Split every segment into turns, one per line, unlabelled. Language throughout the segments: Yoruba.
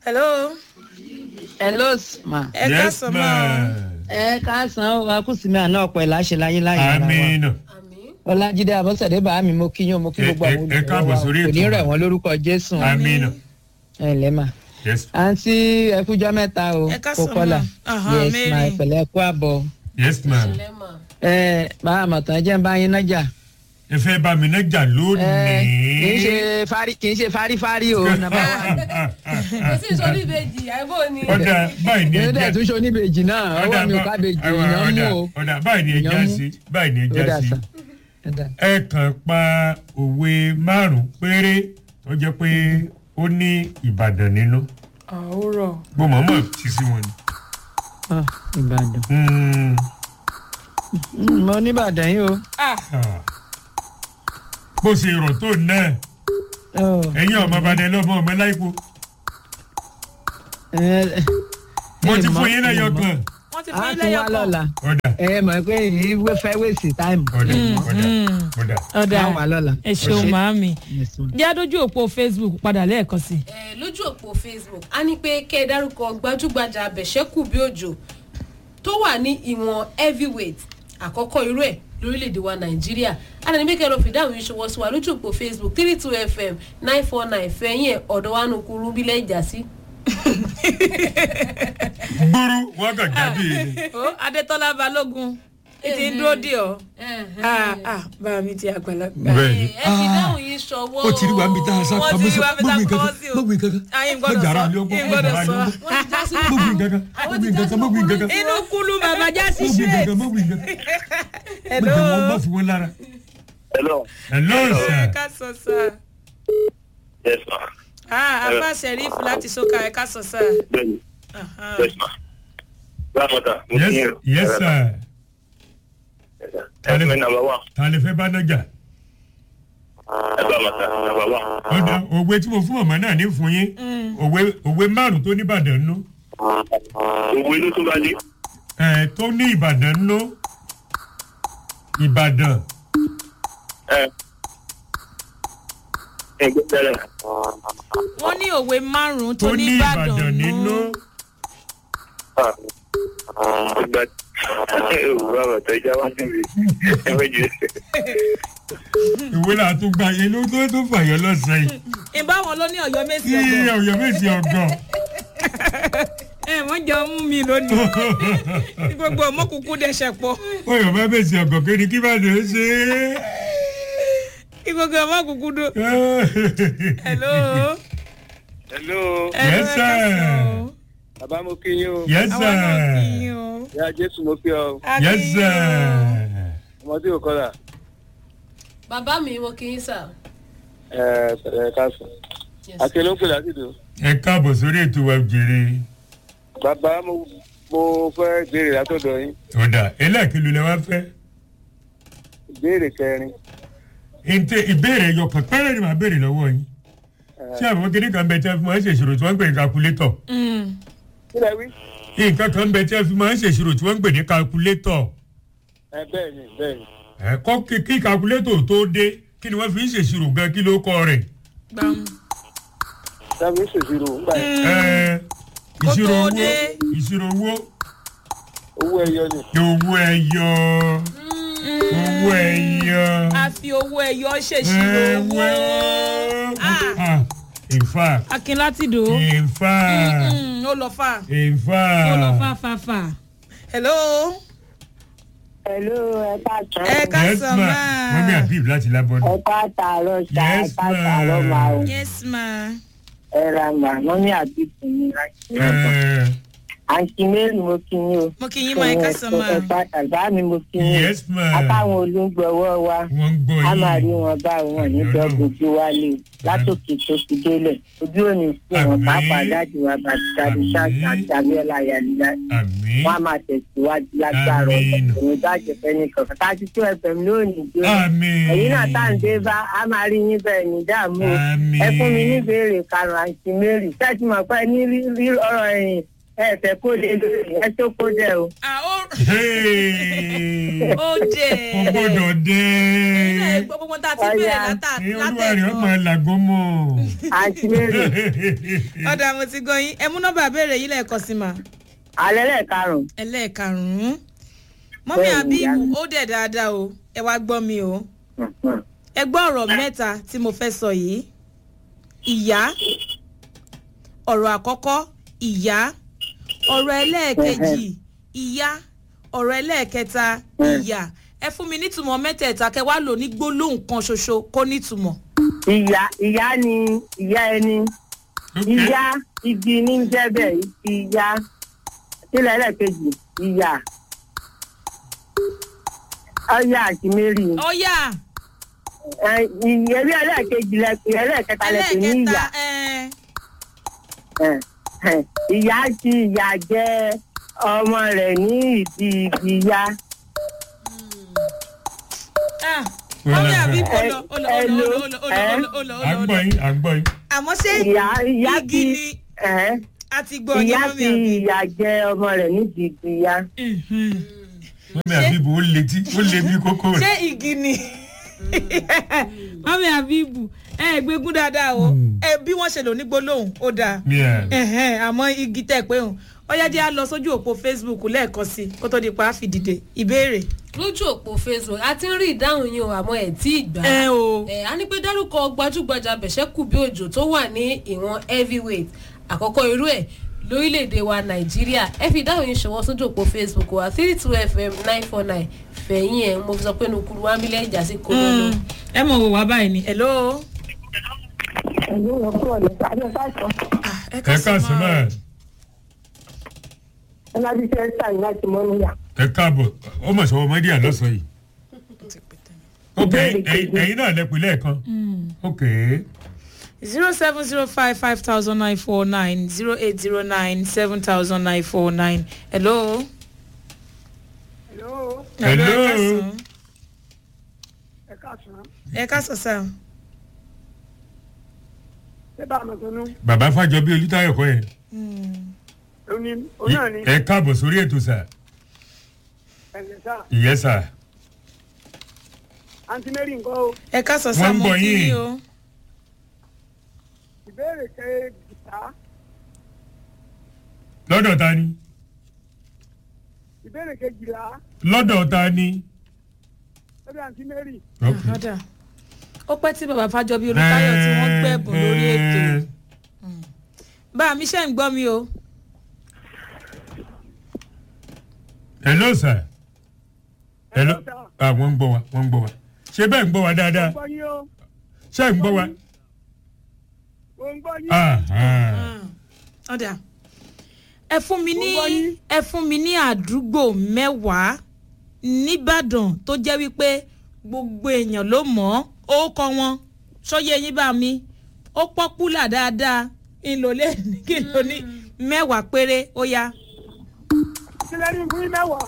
hello.
hello ma.
ẹ káàsán máa.
ẹ káàsán o akúsìmí àná ọ̀pọ̀ ẹ̀ láṣẹ láyé láyé ara wa.
amina
ọlájídé abọ́sẹ̀dé bàá mi mo kí yín o mo kí
Ẹ-
gbogbo
ẹ-
àwọn
ẹ káàbọ̀
olùkọ́ wa
sórí
kò ní
ètò.
rẹ̀ wọ́n lórúkọ jésù
amina
ẹ ǹlẹ́ mà.
yes
àǹtí ẹkújọ́ mẹ́ta o
Ẹ káàsán
kókọ́là
ma. Aha,
yes
Mary.
ma ìpẹ̀lẹ́ ẹ̀kú àbọ̀
yes ma
ẹ bàá àmọ̀tán jẹ́ ń bá yín nájà
ẹ fẹ́ bá mi náà jà
ẹ kì í
lónìí.
ṣe fárí kì í ṣe fárífárí o nàbà wà.
kò sí ìsọ̀rí ìbejì àìbò ni.
ọ̀dà báyìí ni
èyí dẹ̀
ẹja
tún ṣe oníbejì náà ọwọ́ mi ò ká bejì èèyàn mú o.
ọ̀dà báyìí ni ẹja
Èèyàn mú.
sí báyìí ni
ó
ẹja
dà
sí.
sá ó dà.
ẹ kàn pa òwe márùn péré tó jẹ́ pé ó ní ìbàdàn nínú
àwòrán.
mo mọ̀ọ́mọ̀ ti sí wọn ni.
Ah, ìbàdàn.
Mm,
Mm, mo níbàdàn yìí o.
ah. bó ṣe rọ̀ tó náà
Oh,
ẹ̀yin ọmọ ìbàdàn lọ́mọ ọmọ láìpò
ẹ-
mo
ẹ
ti
mọ̀-
fún yín lẹ́yọ
ẹ mọ̀.
kan.
wọ́n ti
a
fún yín
tún wá
lẹ́yọ̀
lọ́la
kan.
ọ̀dà
ẹ mọ̀ pé èyí wé fẹ́ wéèsì táìmù.
ọ̀dà ọ̀dà ọ̀dà.
ọ̀dà
Á wà lọ́la.
ẹ ṣeun
Ẹ ṣé.
màámi.
Yes, ma'am.
jẹ́ àdójú òpó facebook padà lẹ́ẹ̀kan sí i.
ẹ lójú òpó facebook a ní pé kẹ́ ẹ dárúkọ gbajúgbajà abẹ̀ṣẹ́kù bí òjò tó wà ní ìwọ̀n heavyweight àkọ́kọ́ irú ẹ̀ lórílẹ̀‐èdè wa nàìjíríà àdàní bí kẹ́ ẹ lọ fìdáhùn yìí ṣọwọ́ sí wa lójú òpó facebook three two fm nine four nine fẹ̀yìn ẹ̀ ọ̀dọ̀ wa nù kúrú bílẹ̀ ìjà sí.
gbúrú wọn kàn jáde ni.
ó adétọ́lá balógun ètí ń dúró dì ọ́. Ah, ah, bá mi ti àgbàlagbà.
bẹ́ẹ̀ni
ẹ fìdáhùn yìí ṣọwọ́
ó ti rí wa níbi tá a sá
Wọ́n
pamọ́
ti rí wa níbi tá a pamọ́ sí o.
gbogbo nǹkan
Ayé ń
kan
gbọ́dọ̀
gbàrà
sọ.
lé ọgbọ́n
Ayé ń gbọ́dọ̀
gbàrà lé
sọ.
ọgbọ́n
wọ́n ti já sí
gbogbo nǹkan kan
Àwọn
gbogbo
ti já
nǹkan
sí
kan gbogbo nǹkan kan
inú kúlú bàbá já sí
gbogbo nǹkan
straight.
kan gbogbo nǹkan kan
hello.
gbogbo wọn bá fi wọn lára.
Hello.
hello
ẹ
sir.
ká sọ sá.
Yes, ma.
ah afa sheriff láti soka ẹ ká sọ sá.
Bẹ́ẹ̀ni.
Aha.
Yes, ma. Grandmother, mo
yes
kí yín o.
yes sir.
Ẹ fún mi nàmbà wá.
ta lè fẹ́ bá náà jà.
Ẹ bá ma ta nàmbà wá.
ọ̀dà òwe tí mo fún màmá náà ní fún yín òwe òwe márùn tó ní ìbàdàn nú
Òwe ló tún bá dé.
ẹ̀ tó ní ìbàdàn nú ìbàdàn
Ẹ. Ẹ gbé tẹ́lẹ̀.
wọ́n ní òwe márùn-ún tó
tó
ní
ní
ìbàdàn
ìbàdàn nínú
nínú.
Ah. Ìgbà òwúrọ̀ àwọn ọ̀tọ̀ ìjà wá síbi. Ẹ méjì.
ìwé là tún gba yẹn ló tó tó fàyọ lọ́sàn yìí
ìbá wọn ló ní ọ̀yọ́ méjì
kí
ọ̀gọ̀.
ọ̀yọ́ méjì ọ̀gàn
ẹ wọ́n jọ mú mi lónìí. Kí gbogbo ọmọ kúkú dẹ̀ṣẹ̀ pọ̀.
ọ̀yọ́ bá méjì ọ̀gàn kí ni kí bá lè ṣe
kí gbogbo ọmọ kúkú dó.
é.
hello.
Hello.
hello
Yes,
ẹ ká
sir.
sọ o.
Bàbá mo kí yín o.
yes
àwọn náà kì í
sir
o.
Ìyá Jésù mo kí ọ.
A kì í
yes
o.
sir.
Ọmọdé ò kọ́lá.
bàbá mi mo kì í sà.
Ẹ ẹ káàsán.
Yes.
Àti ló ń pè lásìkò.
ẹ káàbọ̀ sórí ètò wa jèrè
Bàbá mo mo fẹ́ béèrè látọ̀dọ̀ yín.
ọ̀dà ẹlẹ́ẹ̀kìlú lẹ wá fẹ́
Ìbéèrè kẹrin.
ǹtẹ ìbéèrè yọkàn pẹ́rẹ́ ni màá béèrè lọ́wọ́ yín ṣé àwọn kékeré kan bẹ tí wọ́n fi máa ń ṣèṣirò tí wọ́n ń pè ní kakulétọ̀
Mm.
Kí lẹ wí?
nǹkan kan bẹ tí wọ́n fi máa ń ṣèṣirò tí wọ́n ń pè ní kakulétọ̀
Ẹ bẹ́ẹ̀ ni bẹ́ẹ̀ ni.
ẹ̀kọ́ kí- kí kakulétọ̀ tó dé kí ni wọ́n fi ń ṣèṣirò gan kí ló kọ́ rẹ̀
gbàm.
Sábẹ́ ṣèṣirò ńgbà yẹn.
Ẹ̀,
Kó
ìṣirò
tó
owó
dé.
ìṣirò owó
Owó ẹyọ ni.
owó ẹyọ owó ẹyọ
a fi owó ẹyọ ṣèṣirò owó. Ah.
Ah, in fact
akin láti dò.
in fact
Mm, ó lọ fà.
in
ó lọ fà
fact.
fà fà. hello.
Hello, ẹ káàtó.
ẹ ká
yes
sọ
ma
máa.
mọ́mí àbíb láti lábọ́dún.
Ẹ káàtàárọ̀ ṣá, ẹ
Yes,
káàtàárọ̀
ma'am.
máa o.
yes ma.
Ẹ ra mà, wọ́n ní àbíkú ní láti ọ̀dọ̀.
Ẹ̀,
Àǹtí Mary mo kí yín o.
mo kì í máa ẹ ká sọ máa.
Ẹ pàtàkì bá mi mo kí yín.
yes ma
Àtàwọn olùgbọ̀wọ́ wa,
wọ́n ń gbọ́
a máa rí
yín
wọn báyìí wọn níjọ́ gbogbo wálé o. Látòkè tó fi délẹ̀. Ojú òní sí wọn
Àmín.
pàápàá dájú wa bàtí tàbí ṣáàṣì àti Abíọ́lá Yàlíyá.
àmín
Wọ́n á máa tẹ̀síwájú lágbára
Àmín.
ọ̀dọ̀. Òun bá jẹ fẹ́ nìkan. Tájú tó ẹ̀fẹ̀ mi lónìí jó.
àmín
ẹ̀yin náà tá à ń dé bá a máa rí yín bẹ́ẹ̀ ní dààmú o
Àmín.
ẹ fún mi ní ìbéèrè karùn-ún àǹtí mary ṣáàtì mọ̀ pé ní rí rí ọ̀rọ̀ ẹ̀yìn ẹ fẹ́ kó lè lórí ẹ tó kó dẹ o.
Ah, ó-
Hey!
ó dé.
kò gbọ́dọ̀ dé.
Ilé ẹ̀gbọ́n gbogbo tá a ti bẹ̀rẹ̀ látà
ní olúwa rẹ̀ ọmọ
látẹ̀kọ́.
làgọ́ mọ́.
àǹtí mary
ọ̀dà mo ti gan yín ẹ mú nọ́mbà béèrè yín lẹ́ẹ̀kan sí ma.
alẹ́ lẹ́ẹ̀karùn-ún.
ẹlẹ́ẹ̀karùn-ún. mọ́mí
Bẹ́ẹ̀ni,
àbí
ìyá mi.
ó dẹ̀ dáadáa o ẹ wá gbọ́ mi o. ẹ gbọ́ ọ̀rọ̀ mẹ́ta tí mo fẹ́ sọ yìí. ìyá ọ̀rọ̀ àkọ́kọ́ ìyá ọ̀rọ̀ ẹlẹ́ẹ̀kejì ìyá ọ̀rọ̀ ẹlẹ́ẹ̀kẹta ìyá ẹ fún mi nítumọ̀ mẹ́tẹ̀ẹ̀ta kẹ wá lò ní gbólóhùn kan ṣoṣo kó nítumọ̀.
ìyá ìyá ni ìyá ẹni
Ok.
ìyá igi ní jẹ́bẹ̀ ìyá sílẹ̀ ẹlẹ́ẹ̀kejì ìyá ọyá àti mary
ọ̀yà
ìyẹ̀rí ẹlẹ́ẹ̀kejì lẹ́pẹ̀ ẹlẹ́ẹ̀kẹta lẹ́pẹ̀ ní
ẹlẹ́ẹ̀kẹta
ìyá
ẹ̀
ẹ̀, ẹ̀, ìyá ti ìyá jẹ ọmọ rẹ̀ ní ìdí igi ìyá
ah mọ́mí àbí ó lọ ó lọ ó lọ ó lọ ó lọ ó lọ
à
ó
ń
lọ ó lọ
gbọ́ yín à ń gbọ́ yín.
àmọ́ ṣé
ìyá ìyá
igi
ti
ni
ẹ̀,
a ti gbọ́ ọyẹ́
ìyá
mọ́mí
ti
àbí.
ìyá jẹ ọmọ rẹ̀ ní ìdí igi ìyá.
mọ́mí àbíbu ó le tí ó le bí kókó
ṣé
rẹ̀.
igi ni mọ́mí àbíbù ẹ ẹ gbégún dáadáa o ẹ bí wọ́n ṣe lò ní gbólóhùn ó dáa
Yeah.
Ẹ̀hẹ́n, àmọ́ igi tẹ̀ pé òun ọyá jẹ́ á lọ sójú òpó facebook lẹ́ẹ̀kan sí i kó tó di pa á fi dìde ìbéèrè.
lójú òpó facebook a ti ń rí ìdáhùn yín o àmọ́ ẹ̀ tí ì gbà
ẹ o
ẹ a ní pé dárúkọ gbajúgbajà bẹ̀ṣẹ́kù bí òjò tó wà ní ìwọ̀n heavyweight àkọ́kọ́ irú ẹ̀ lórílẹ̀‐èdè wa nàìjíríà ẹ fi ìdáhùn yín ṣọwọ́ sójú òpó facebook wa three two fm nine four nine fẹ̀yìn ẹ̀ mo fi sọ pé nukuru wa mílẹ̀ ìjà sí kólónù.
ẹ mọ̀ wò wá báyìí ni hello.
ẹ̀lú ọkọ̀ ọ̀lẹ́ tàbí ọ̀sán àìsàn.
Ah, ẹ
ẹ káàsán náà
ọlọ́dún ṣe ń sàn láti mọ́ níyà.
ẹ káàbọ̀ ó mọ̀ sọ́wọ́ mọ́dí àlọ́sọ yìí. ok
Ìbéèrè
ẹ̀yin
kejì.
ẹ̀yin náà lẹ́pẹ́ lẹ́ẹ̀kan. ok
zero seven zero five five thousand nine four nine zero eight zero nine seven thousand nine four nine hello.
Hello,
Hello.
ẹ káàsán.
ẹ káàsán.
ẹ káàsán sá.
Ṣé bá a mọ̀ tó nú?
bàbá fàjọbí olùtayọ̀ kọ́ yẹn.
Òun ni òun náà ni
ẹ káàbọ̀ sórí ètò sà
ẹ̀lẹ́ sá.
ìyẹn sà.
Àǹtí Mary nǹkan o.
ẹ káàsán sá
Wọ́n ń
mo
bọ̀
kí
yín.
yín o.
Ìbéèrè kejìlá.
lọ́dọ̀ ta ni
Ìbéèrè kejìlá.
lọ́dọ̀ ta ni.
Lọ́dọ̀ àǹtí Mary.
ok
ọ̀dà ó pẹ́ tí bàbá fàjọbí olùtayọ̀ tí wọ́n gbẹ̀bùn lórí ètò bá a mi ṣe ń gbọ́ mi o.
hello sà. hello ah wọ́n ń gbọ́ wa wọ́n ń gbọ́ wa ṣé bẹ́ẹ̀ ń gbọ́ wa dáadáa
Gbọ́ yín o.
ṣé ń gbọ́ wa.
Mo ń gbọ́ yín.
ah ah.
ọ̀dà ẹ fún mi ní
Mo gbọ́ yín.
ẹ fún mi ní àdúgbò mẹ́wàá nìbàdàn tó jẹ́ wípé gbogbo èèyàn ló mọ̀ ọ́ ó kọ́ wọn sọ́yẹ́ yín bá mi ó pọ́pùlà dáadáa ńlọlẹ́ kí n lò ní mẹ́wàá péré ó yá.
Sílẹ̀ ní fún yín mẹ́wàá.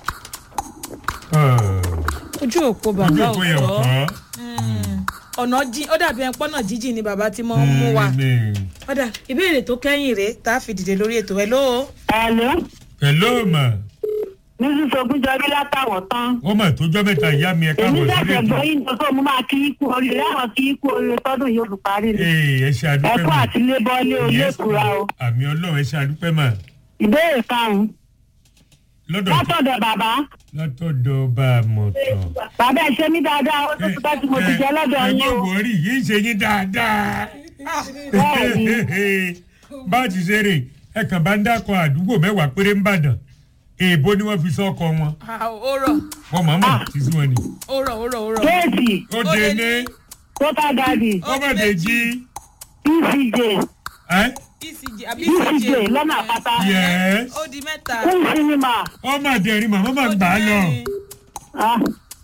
Ah.
ojú òpó
ojú
bàbá
òpó yẹn
ọ̀tọ̀
ọ̀kan.
ọ̀nà jí ó dàbí ẹ̀ pọ́nà jíjìn ni bàbá tí mo ń mú wa. ọ̀dà ìbéèrè tó kẹ́yìn rèé tá a fi dìde lórí ètò ẹ̀ lóo.
Ẹ̀lú.
hello ma
Mrs. Ogunjọbí látàwọ̀ tán.
wọ́n mà tójọ́ mẹ́ta ìyá mi ẹ
Èmi
káàbọ̀ sórí
ṣẹ̀ṣẹ̀
ètò.
gbọ́ yín tó mo máa kí í kú oríire àwọn kí í kú oríire tọ́dún yóò fi parí ni.
ee ẹ ṣe àdúpẹ́
Ẹ̀kọ́
mà.
àti lébọ́lé olé
Yes,
ìkura o.
àmì ọlọ́run ẹ ṣe àdúpẹ́ mà.
Ìbéèrè karùn-ún.
lọ́dọ̀
Látọ̀dọ̀ bàbá.
látọ̀dọ̀ bá a mọ̀ tán.
Bàbá ẹ̀ ṣe mí dáadáa ó tó bá tí mo ti jẹ́ lọ́dọ̀
ẹ
yín
má
o.
wọrí yìí ń ṣe yín dáadáa.
Bẹ́ẹ̀ni.
bá a ti ṣe rè ẹ kàn bá ń dákọ̀ àdúgbò mẹ́wàá péré ń bàdàn èèbó ni wọ́n fi sọ́kọ wọn
ó rọ̀
wọ́n mọ̀ mọ̀ sí sí wọn ni.
ó rọ̀ ó rọ̀ ó rọ̀.
Kéèsì,
ó
Ó
dé
lé
ní
ní-
Total Daddy,
ọmọdé jí.
ECJ,
ẹ́
ecg àbí
ECJ
ecg
lọ́nà àpáta,
yẹ́s
ó di mẹ́ta.
Kún Cinema.
ọmọdé rí màmá máa ń gbà á lọ.
Ah.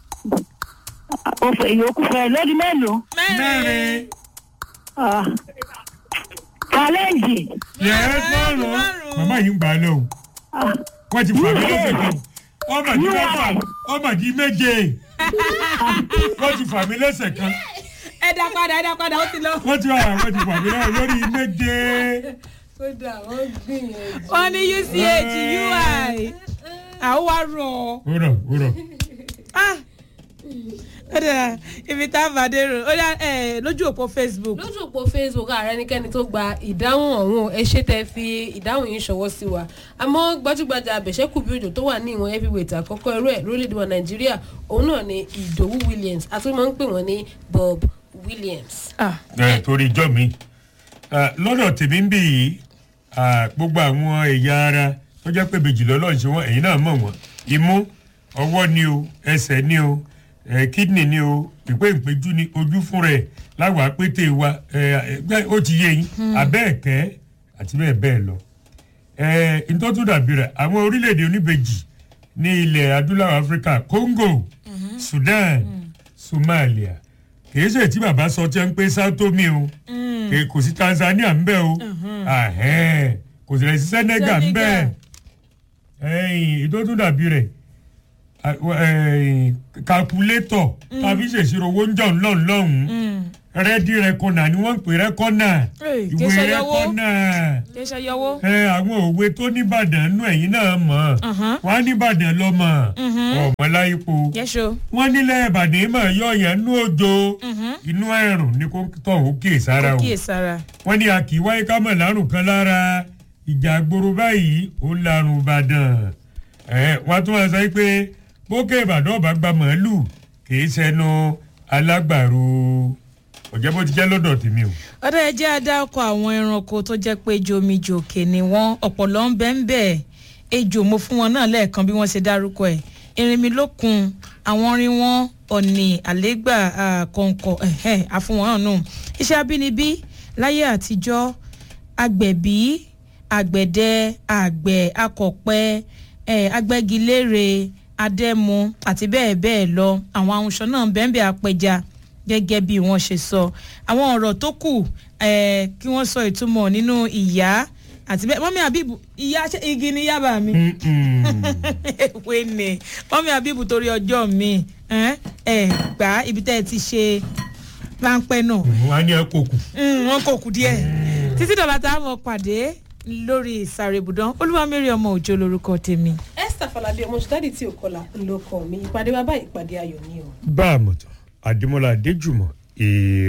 Òfò ìyókù fẹ́ lórí mélòó?
mẹ́rin
Ah. Challenge.
yẹ́s márùn-ún
márùn-ún.
màmá yìí ń gbà á lọ. o.
Ah.
wọ́n ti fà mí lọ́sẹ̀ kan ọmọdé mẹ́fà ọmọdé méje wọ́n ti fà mí lọ́sẹ̀ kan
ẹ dá padà ẹ dá padà ó ti lọ.
wọ́n ti wà wọ́n ti fà mí lọ́sẹ̀ lórí méje.
kódà wọ́n gbìyànjú.
wọ́n ní uch ui àwọn wa rọ̀ ọ́.
ó rọ̀ ó rọ̀
Ah! ó dára ibi tá a bá dé rò ó dá ẹ lójú òpó facebook
lójú òpó facebook ààrẹ ẹnikẹ́ni tó gba ìdáhùn ọ̀hún ẹ ṣe tẹ́ fi ìdáhùn yìí ṣọwọ́ sí wa àmọ́ gbajúgbajà abẹ̀ṣẹ́kù bí òjò tó wà ní ìwọ̀n heavyweight àkọ́kọ́ irú ẹ̀ lórílẹ̀‐èdè wa nàìjíríà òun náà ni ìdòwú williams àti wọ́n máa ń pè wọ́n ní bob williams.
Ah,
ẹ torí ijọ́ mi Ah, lọ́dọ̀ tèmi ń bì yìí ah, gbogbo àwọn ẹ̀yà ara tó jẹ́ pé bèjì lọ́lọ́ ṣe wọ́n ẹ̀yin náà mọ̀ wọ́n imú ọwọ́ ni o ẹsẹ̀ ni o eh, kidney ni o ìpé ìpéjú ni ojú fún rẹ̀ láwàá pété wa eh, eh, ó ti yé yín abẹ́ẹ̀kẹ́ àti bẹ́ẹ̀ bẹ́ẹ̀ lọ ntọ́tún dàbí rẹ̀ àwọn orílẹ̀-èdè oníbejì ní ilẹ̀ adúláwọ̀ áfíríkà congo sudan somalia kìí ṣe tí bàbá sọ tí ń pé sátómi o kì- kò sí tanzania ń bẹ o Ahẹ́n. kò sì rẹ̀ sí senegal ń bẹ ìtọ́tún dàbí rẹ̀ calculator tàbí ṣèṣirò owó ń jọ̀ ńlọ́run lọ́hùn-ún rẹ́dí rẹ́kọ̀nà ni wọ́n ń pè rẹ́kọ̀nà
Hey, kì í
ìwé
ṣe yọwó.
rẹ́kọ̀nà
kì í ṣe yọwó.
ẹ àwọn òwe tó nìbàdàn nú ẹ̀yìn náà mọ̀
Mhm.
wọ́n á nìbàdàn lọ́mọ ọ̀mọ láyípo
yẹ́sọ.
wọ́n nílẹ̀ ìbàdàn mọ̀ yọ yẹn nú òjò inú ẹ̀rùn ni kò tọ̀ ó kíyè sára o
kíyè sára.
wọ́n ní a kì í wáyé ká mọ̀ lárùn kan lára ìjà gbòòrò báyìí ó larùn ìbàdàn ẹ wọ́n tún wá sọ pé bókè ìbàdàn ọba gba màálù kì í ṣẹnu alágbàro ọ̀jẹ̀ bó ti jẹ́ lọ́dọ̀ tèmi o.
ọ̀dà ẹjẹ́ adáko àwọn ẹranko tó jẹ́ pé jomijòkè ni wọ́n ọ̀pọ̀lọ́ ń bẹ́ ń bẹ̀ ejò mo fún wọn náà lẹ́ẹ̀kan bí wọ́n ṣe dárúkọ ẹ̀ erinmilókun àwọn orin wọn ọ̀nì àlégbà ah, kọ̀ǹkọ̀ ẹ̀hẹ́ àfún wọn náà nù iṣẹ́ abínibí láyé àtijọ́ agbẹ̀bí àgbẹ̀dẹ àgbẹ̀ akọ̀pẹ eh, agbẹ́gilére adẹ́mu àti bẹ́ẹ̀ bẹ́ẹ̀ lọ àwọn ahunṣọ náà bẹ́ẹ̀ bẹ́ẹ̀ apẹja gẹ́gẹ́ bí wọ́n ṣe sọ àwọn ọ̀rọ̀ tó kù eh, kí wọ́n sọ ìtumọ̀ nínú ìyá àti bẹ́ẹ̀ mọ́mí àbíbù ìyá ṣé igi ni yábà mi èwe ni mọ́mí àbíbù torí ọjọ́ mi ẹ ẹ gbà ibi tẹ́ ẹ ti ṣe ráńpẹ́ náà
wọ́n á ní ẹ kókù.
Mm, wọn kò kù díẹ̀ títí dọ̀là tá a mọ̀ pàdé lórí ìsàrèbùdán olúwamẹ́rì ọmọ òjò lorúkọ tèmi.
esther falade ọmọ ṣùdádì tí ò kọlà ló kọ mi ìpàdé wa báyìí ìpàdé ayọ̀ ni o.
bá a mọ̀ tán àdèmọ́lá adéjùmọ̀ èrè.